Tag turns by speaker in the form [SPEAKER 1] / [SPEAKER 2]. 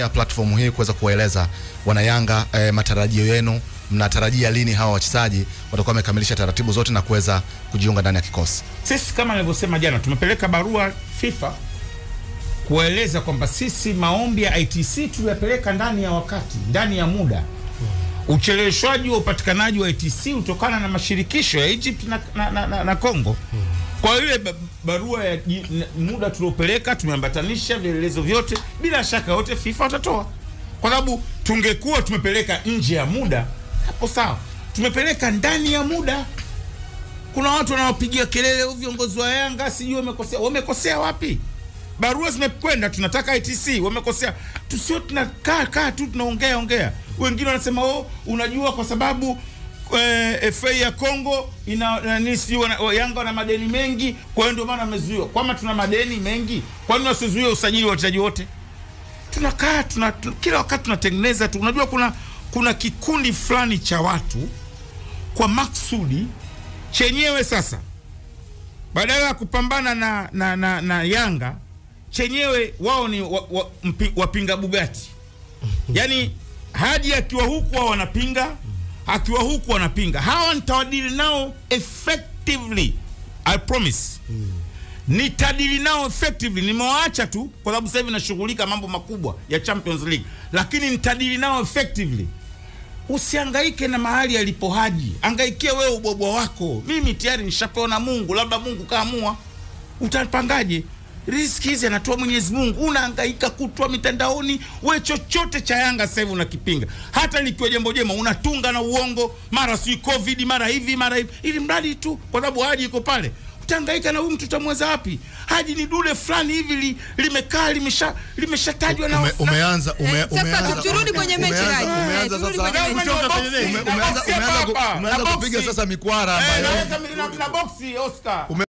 [SPEAKER 1] kutumia platform hii kuweza kuwaeleza wanayanga eh, matarajio yenu, mnatarajia lini hawa wachezaji watakuwa wamekamilisha taratibu zote na kuweza kujiunga ndani ya kikosi?
[SPEAKER 2] Sisi kama nilivyosema jana, tumepeleka barua FIFA kuwaeleza kwamba sisi maombi ya ITC tuliyapeleka ndani ya wakati, ndani ya muda. Ucheleweshwaji wa upatikanaji wa ITC hutokana na mashirikisho ya Egypt na, na, na, na, na Congo. Kwa ile ba- barua ya ji- n- muda tuliopeleka tumeambatanisha vielelezo vyote, bila shaka yote FIFA watatoa, kwa sababu tungekuwa tumepeleka nje ya muda, hapo sawa. Tumepeleka ndani ya muda kuna watu wanaopigia kelele "Huyu viongozi wa Yanga sijui wamekosea. Wamekosea wapi? Barua zimekwenda, tunataka ITC. Wamekosea, tusio tunakaa kaa tu tunaongea ongea. Wengine wanasema oh, unajua kwa sababu eh, FA ya Kongo ina nani, sijui wana- wa- Yanga wana madeni mengi, kwa hiyo ndio maana wamezuiwa. Kwama tuna madeni mengi, kwa nini wasizuie usajili wa wachezaji wote? Tunakaa tuna, tuna, kila wakati tunatengeneza tu. Unajua kuna kuna kikundi fulani cha watu kwa maksudi chenyewe sasa badala ya kupambana na, na, na, na Yanga chenyewe wao ni wa, wa, mpi, wapinga Bugatti. Yaani Haji akiwa huku wao wanapinga, akiwa huku wanapinga. Hawa nitawadili nao effectively, I promise. Nitadili nao effectively. Nimewaacha tu kwa sababu sasa hivi nashughulika mambo makubwa ya Champions League, lakini nitadili nao effectively. Usihangaike na mahali alipo Haji, angaikia wewe ubwabwa wako. Mimi tayari nishapewa na Mungu, labda Mungu kaamua. Utapangaje? Riziki hizi anatoa Mwenyezi Mungu. Unahangaika kutwa mitandaoni, we chochote cha Yanga sasa hivi unakipinga, hata likiwa jambo jema unatunga na uongo, mara si covid, mara hivi mara hivi, ili mradi tu kwa sababu Haji iko pale. Utahangaika na huyu mtu utamweza wapi? Haji ni dude fulani hivi li, limekaa limesha limeshatajwa na
[SPEAKER 1] Ume, umeanza ume,
[SPEAKER 3] Eh, sasa
[SPEAKER 1] umeanza
[SPEAKER 3] turudi kwenye mechi,
[SPEAKER 1] umeanza-
[SPEAKER 3] Raji.
[SPEAKER 1] umeanza
[SPEAKER 3] Eh, turudi
[SPEAKER 1] sasa-
[SPEAKER 3] kwenye mechi.
[SPEAKER 1] kutoka kwenye nini? Ume- umeanza umeanza ku- umeanza kupiga sasa mikwara ambayo
[SPEAKER 2] na, na, na boxi Oscar.
[SPEAKER 1] Ume-